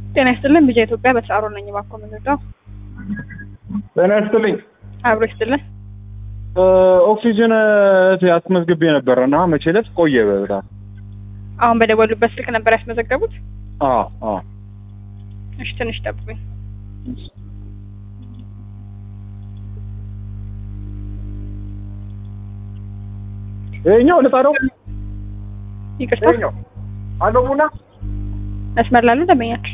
ጤና ይስጥልን። ብቻ ኢትዮጵያ በተሳሮ ነኝ። እባክዎ ምንድነው? ጤና ይስጥልኝ። አብሮ ይስጥልን። ኦክሲጅን አስመዝግቤ ነበረ እና መቼ ዕለት ቆየ በጣም አሁን በደወሉበት ስልክ ነበር ያስመዘገቡት? አዎ አዎ እሺ፣ ትንሽ ጠብቁኝ። ይኸኛው ልጣደው ይቅርታ፣ ይኸኛው አለው ቡና መስመር ላሉ ደንበኛችን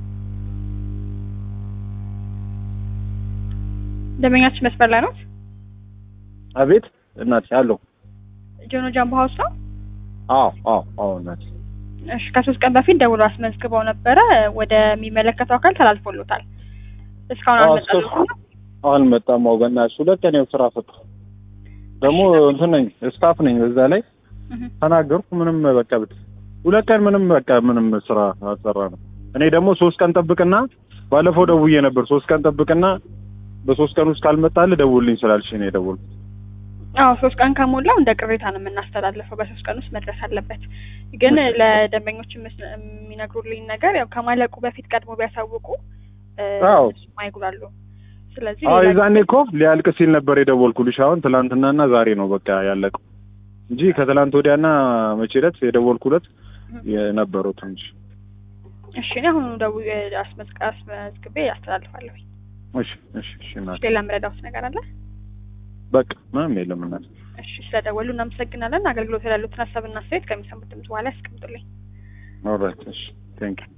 ደንበኛችን መስመር ላይ ነው። አቤት እናቴ አለው ጆኖ ጃምቦ ሀውስ ነው። አዎ አዎ አዎ እናቴ እሺ፣ ከሶስት ቀን በፊት ደውሎ አስመዝግበው ነበረ። ወደሚመለከተው አካል ተላልፎሎታል። እስካሁን አዎ፣ አልመጣልኝም። አልመጣም። አዎ በእናትሽ ሁለት ቀን ያው ስራ ፈታ ደግሞ እንትን ነኝ ስታፍ ነኝ። በዛ ላይ እህ፣ ተናገርኩ ምንም በቃ ብት ሁለት ቀን ምንም በቃ ምንም ስራ አልሰራ ነው። እኔ ደግሞ ሶስት ቀን ጠብቅና ባለፈው ደውዬ ነበር ሶስት ቀን ጠብቅና በሶስት ቀን ውስጥ ካልመጣልህ ደውልኝ ስላልሽ ነው የደወልኩት። አዎ ሶስት ቀን ከሞላው እንደ ቅሬታ ነው የምናስተላልፈው። በሶስት ቀን ውስጥ መድረስ አለበት። ግን ለደንበኞች የምስ- የሚነግሩልኝ ነገር ያው ከማለቁ በፊት ቀድሞ ቢያሳውቁ እ፣ አዎ። እነሱም አይጉላሉ። ስለዚህ አዎ ሌላ የዛኔ እኮ ሊያልቅ ሲል ነበር የደወልኩልሽ። አሁን ትናንትናና ዛሬ ነው በቃ ያለቀው እንጂ ከትላንት ወዲያና መቼ ዕለት የደወልኩለት የነበረው ትንሽ እሺ፣ እኔ አሁኑ ደውዬ አስመዝግ- አስመዝግቤ ያስተላልፋለሁ። እሺ እሺ እሺ እናቴ ሌላ የምረዳውት ነገር አለ? በቃ ምንም የለም እናቴ። እሺ፣ ስለደወሉ እናመሰግናለን። አገልግሎት ያሉትን ሀሳብና አስተያየት ከሚሰሙት ድምጽ በኋላ ያስቀምጡልኝ። ኦልራይት እሺ ቴንክ ዩ